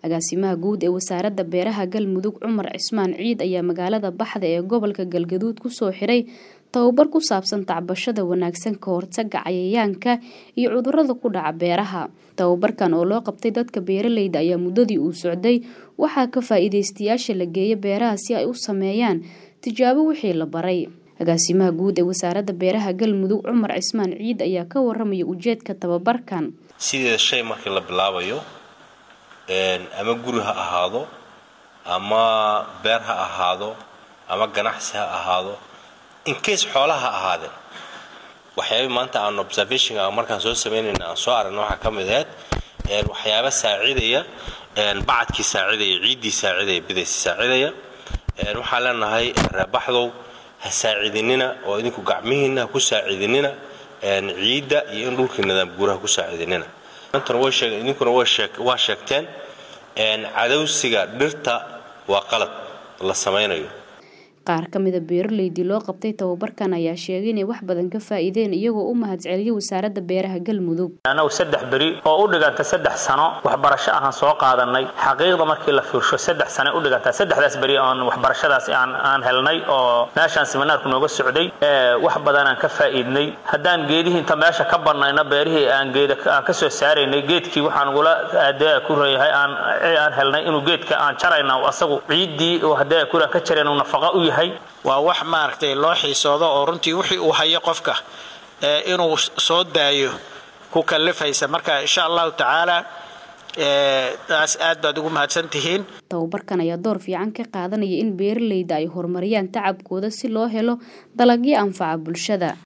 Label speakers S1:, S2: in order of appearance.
S1: agaasimaha guud ee wasaaradda beeraha galmudug cumar cismaan ciid ayaa magaalada baxda ee gobolka galgaduud kusoo xiray tababar ku saabsan tacbashada wanaagsan ka hortaga cayayaanka iyo cudurada ku dhaca beeraha tababarkan oo loo qabtay dadka beeraleyda ayaa muddadii uu socday waxaa ka faa-iideystayaasha la geeya beeraha si ay u sameeyaan tijaabo wixii la baray agaasimaha guud ee wasaaradda beeraha galmudug cumar cismaan ciid ayaa ka waramaya ujeedka tababarkan
S2: sideeda shay markii la bilaabayo ama guri ha ahaado ama beer ha ahaado ama ganacsi ha ahaado incase xoolaha ha ahaadeen waxyaaba maanta aan observationka markaan soo samaynayna aan soo aragna waxaa ka mid ahayd waxyaaba saacidaya bacadkii saacidaya ciiddii saacidaya bidaysi saacidaya waxaan leenahay reebaxdow ha saacidinina oo idinku gacmihiina ha ku saacidinina ciidda iyo in dhulkii nidaam guuraha ku saacidinina idinkuna waa sheegteen cadowsiga dhirta waa qalad la samaynayo
S1: qaar ka mida beeraleydii loo qabtay tababarkan ayaa sheegay inay wax badan ka faa'iideen iyagoo u mahadceliyay wasaaradda beeraha galmudug
S3: anagu saddex beri oo u dhiganta saddex sano waxbarasho ahaan soo qaadanay xaqiiqda markii la fiirsho saddex sano u dhigantaa saddexdaas beri oon waxbarashadaas aan helnay oo meeshaan siminaarku nooga socday wax badan aan ka faa'iidnay haddaan geedihii inta meesha ka bannayna beerihii aan geeda aan ka soo saaraynay geedkii waxaan ugula hadee ku reeyahay aan aan helnay inuu geedka aan jarayna asagu ciiddii oo hadee kuraan ka jarayna nafaqa u yahay
S4: waa wax maaragtay loo xiisoodo oo runtii wixii uu hayo qofka inuu soo daayo ku kallifaysa marka insha allahu tacaala taas aad baad ugu mahadsan tihiin
S1: tababarkan ayaa door fiican ka qaadanaya in beeraleyda ay horumariyaan tacabkooda si loo helo dalagyo anfaca bulshada